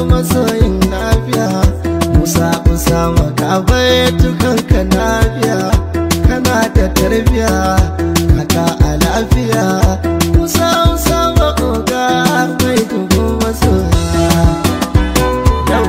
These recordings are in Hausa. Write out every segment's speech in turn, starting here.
masoyin lafiya musa usama ka tukan ka lafiya kana da tarbiya kaka a lafiya musa usama oga mai dubu masoya yau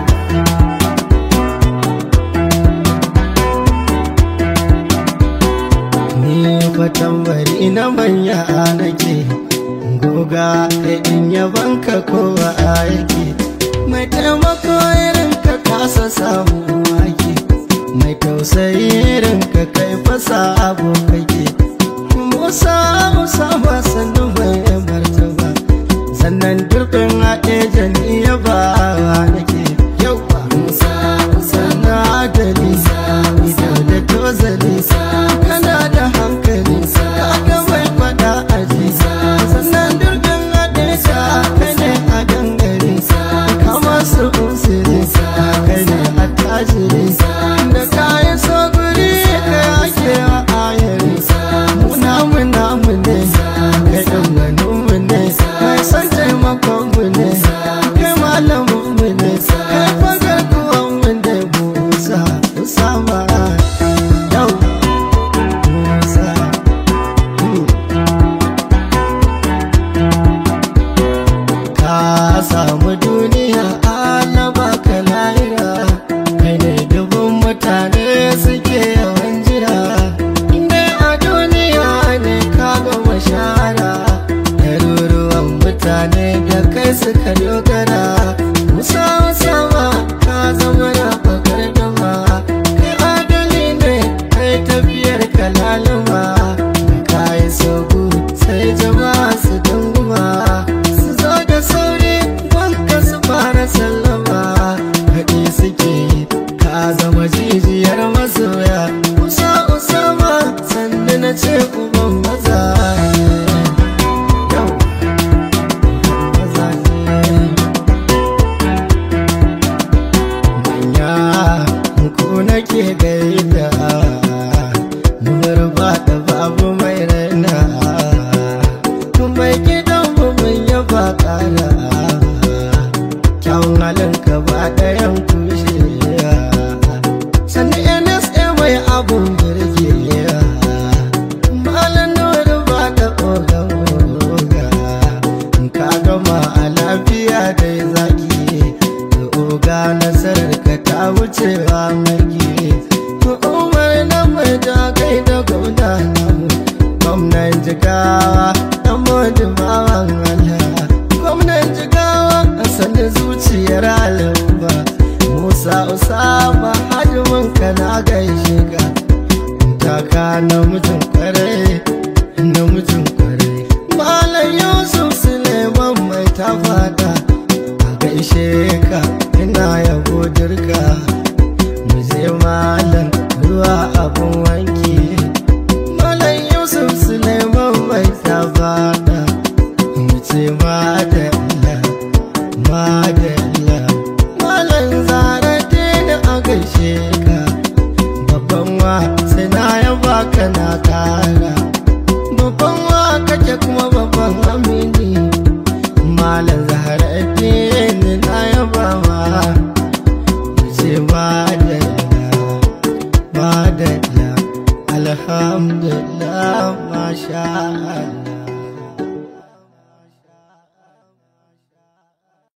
ni fatan bari na manya nake goga in yabanka kowa yake mai taimako irin ka kasa samu wake mai tausayi irin ka kai fasa abu kake musa musa ba sannu mai martaba sannan durbin haɗe janiya ba nake yau ba musa musa na adali idan da tozali kana da hankali kaga mai fada aji sannan durbin haɗe sa kai ne a gangare kama su usiri kai ne a tajiri da kayan so guri kai ake wa ayari muna muna mu ne kai ɗan wani mu ne mai son taimakon mu ne kai malamin mu ne kai fagar kuwan mu ne musa usama yau musa hmm. ka samu duniya Allah baka lahira kai ne dubun mutane suke yawan jira inda a duniya ne ka gama shara ɗaruruwan mutane da kai suka dogara musa sama ka zama na bakar dama kai adali ne kai tafiyar kalaluma da kayi sogu sai jama'a su dunguma su zo da sauri wanka su fara sallama haɗe suke ka zama jijiyar masoya usa usama sannu na ce uban maza yau maza ne manya ku nake gaida numar ba da babu mai raina mai gidan mu mun yaba kara kyawun halin ka ba ɗayan kushe sannan nsa mai abun birge malam nuru ba da ogan oga ka gama a lafiya dai zaki da oga nasarar ka ta wucewa magi umar na mai da kai da gwamna namu gwamnan jigawa dan mojin bawan Allah gwamnan jigawa a sani zuciyar al'umma musa usama hajjimin ka na gaishe ka taka namijin kwarai namijin kwarai malam yusuf suleiman mai ta fada a gaishe ka ina yabo dirka mu je malam ruwa abun wanki malam yusuf suleiman mai ta fada mu ce madalla madalla malam zara dina a gaishe ka babban wa sai na yaba ka na kara babban wa kake kuma babban amini malam zahara dini na yaba ma ce madalla madalla alhamdulillah masha Allah